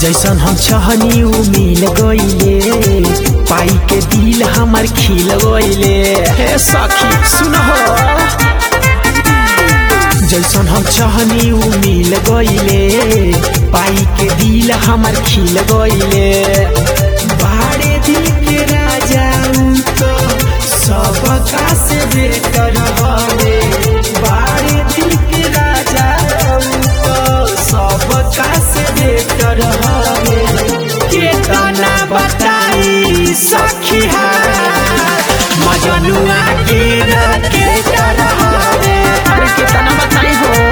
जैसन हम चाहनी उ मिल गईले पाई के दिल हमार खिल गईले हे सखी सुन जैसन हम चाहनी उ मिल गईले पाई के दिल हमार खिल गईले बाड़े दिल के राजा उ तो सबका से बेटर हवे बाड़े दिल के राजा उ तो सबका से बेटर हवे केतना बताई सखी मजनुआ के न के हवे अरे केतना बताई हो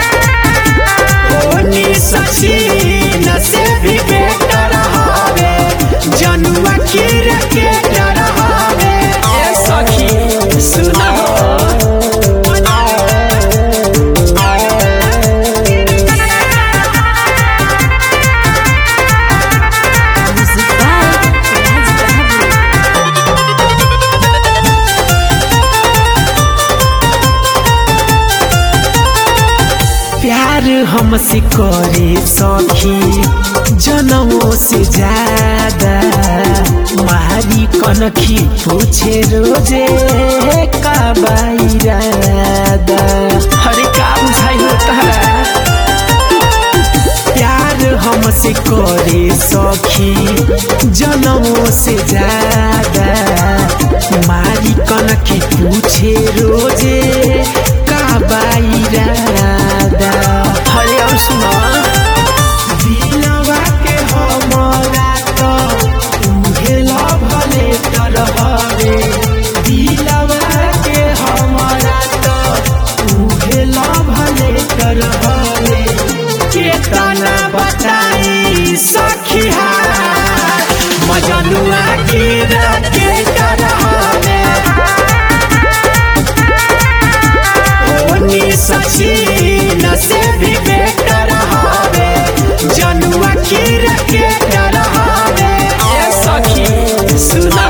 ओनी सची न से भी बेटर हवे जनुआ के न के हवे ए सखी सुना Music by Raj Bahadur. प्यार हमसे करे सखी जनमों से ज्यादा मारी कनखी पूछे रोजे का बाइरादा हरे का बुझाई होता है प्यार हमसे करे सखी जनमों से ज्यादा मारी कनखी पूछे रोजे का बाइरादा हरे और सुना दिलवा के हमरा तो उहे भले तरहवे दिलवा के हमरा तो उहे भले तरहवे केतना बताई सखिया मजनुआ के रखे तरहवे ओनी सची न से भी बेटर हवे जनुआ की रखे हवे ए सखी सुना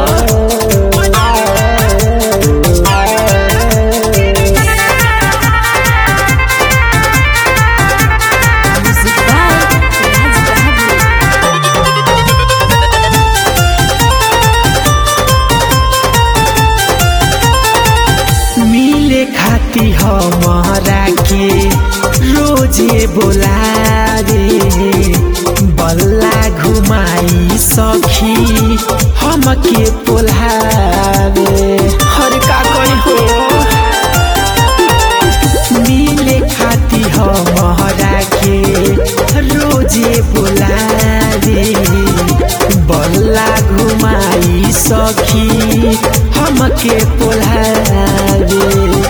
Music by Raj Bahadur. मिले खाती हमारा के रोजे बोलावे बल्ला घुमाई सखी हमके पोल्हावे हर का कही हो मिले खाती हमारा के रोजे बुलावे बल्ला घुमाई सखी हमके पोल्हावे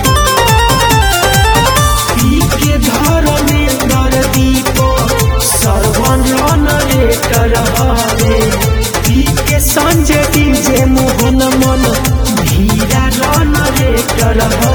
पी के धर्मेंद्र दीप सर्वन रेटर हवे पी के संजय डीजे मोहन मन धीरा रन रेटर हवे